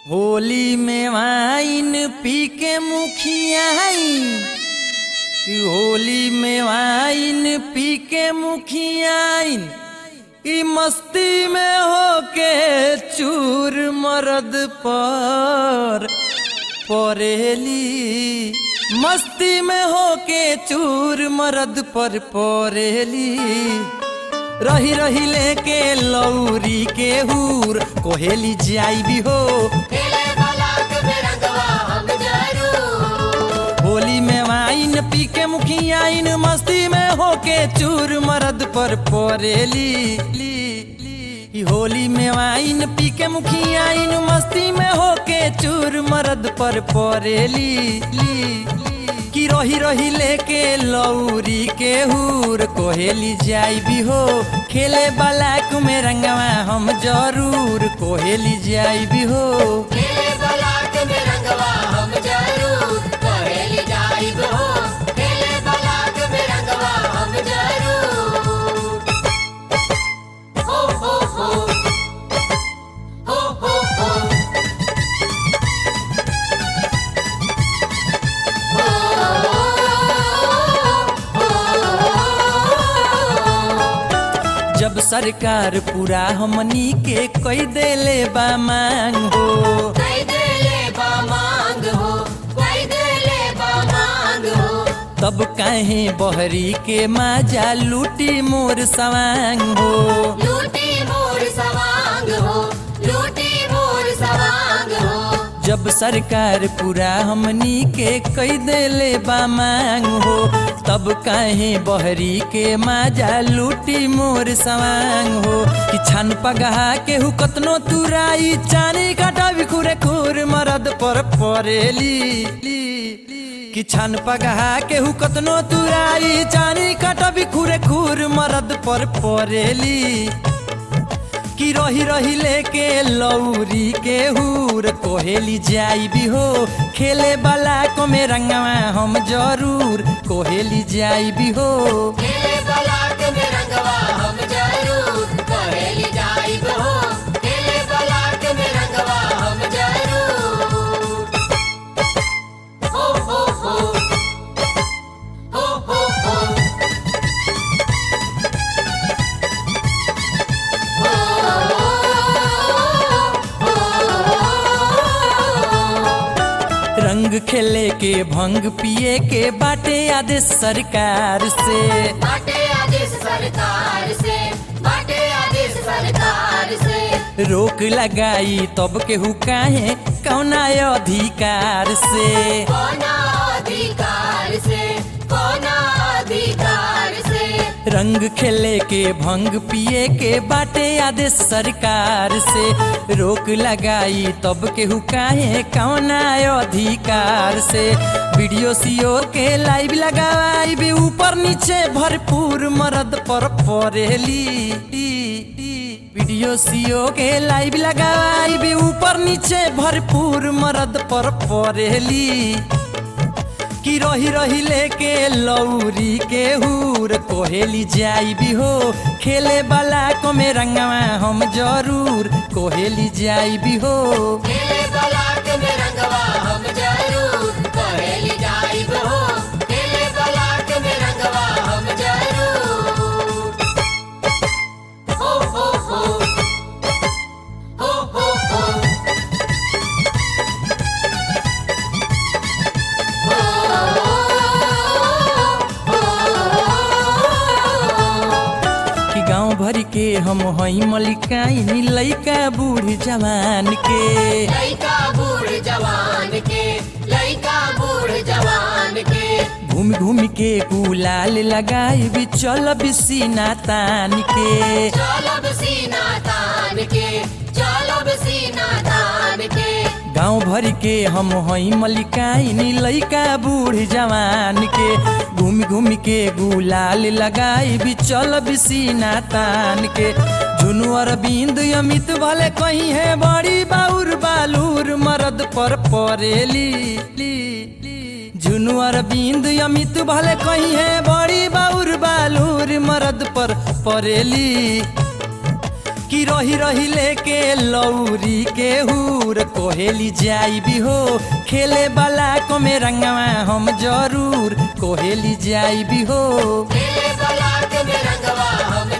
होली में वाइन पी के मुखियाइन कि होली में वाइन पी के मुखियाइन कि मस्ती में होके चूर मरद पर परेली मस्ती में होके चूर मरद पर परेली रही रही लेके लौरी के हूर कोहेली जाई भी हो खेले बलाक में रंगवा हम जरूर होली में वाइन पी के मुखियाइन मस्ती में होके चूर मरद पर परेली ली, ली। ई होली में वाइन पी के मुखियाइन मस्ती में होके चूर मरद पर परेली ली, ली। कि रही रही लेके लौरी के हूर कोहेली जाई भी हो खेले बलाक में रंगवा हम जरूर कोहेली जाई भी हो खेले बलाक में रंगवा हम जरूर कहेली जाइब हो खेले बलाक में रंगवा हम जरूर हो हो हो हो हो हो जब सरकार पूरा हमनी के कई देले बा मांग हो कोई देले बा मांग हो कोई देले बा मांग हो तब काहे बहरी के माजा लूटी मोर सवांग हो लूटी मोर सवांग हो लूटी मोर सवांग हो जब सरकार पूरा हमनी के कई देले बा मांग हो तब काहे बहरी के माजा लूटी मोर सवांग हो कि छन पगहा के हु कतनो तुराई चानी काटा बिखुरे खुर मरद पर परेली ली, ली। कि छन पगहा के हु कतनो तुराई चानी काटा बिखुरे खुर मरद पर परेली कि रही रही लेके लौरी के हूर कोहेली जाई भी हो खेले वाला को में रंगवा हम जरूर कोहेली जाई भी हो खेले बलाक में रंगवा हम जरूर कहेली जाइब हो खेले बलाक में रंगवा हम जरूर हो हो हो हो हो हो रंग खेले के भंग पिए के बाटे आदेश सरकार से बाटे आदेश सरकार से बाटे आदेश सरकार से रोक लगाई तब के हु काहे कौना अधिकार से कोना अधिकार से कोना अधिकार से रंग खेले के भंग पिए के बाटे आदेश सरकार से रोक लगाई तब के काहे कौना अधिकार से वीडियो सीओ के लाइव लगाई भी ऊपर नीचे भरपूर मरद पर परेली वीडियो सीओ के लाइव लगाई भी ऊपर नीचे भरपूर मरद पर परेली कि रही रही लेके लौरी के हूर कोहेली जाई भी हो खेले वाला को में रंगवा हम जरूर कोहेली जाई भी हो खेले बलाक में रंगवा हम जरूर कहेली जाइब हो खेले बलाक में रंगवा हम जरूर हो हो हो हो हो हो कि गांव भर के हम हई मलिकाइन लइका बूढ़ जवान के लइका बूढ़ जवान के लइका बूढ़ जवान के घूम घूम के गुलाल लगाई भी चल बिसीना तान के चलब सीना तान के चलब सीना तान के गांव भर के हम हई मलिकाइन लइका बूढ़ जवान के घूम घूम के गुलाल लगाई भी चल बिसीना तान के झुनु अरविंद अमित भले कहीं है बड़ी बाउर बालूर मरद पर परेली ली, ली। झुनु अरविंद अमित भले कहीं है बड़ी बाउर बालूर मरद पर परेली कि रही रही लेके लौरी के हूर कोहेली जाई भी हो खेले वाला को में रंगवा हम जरूर कोहेली जाई भी हो खेले बलाक में रंगवा हम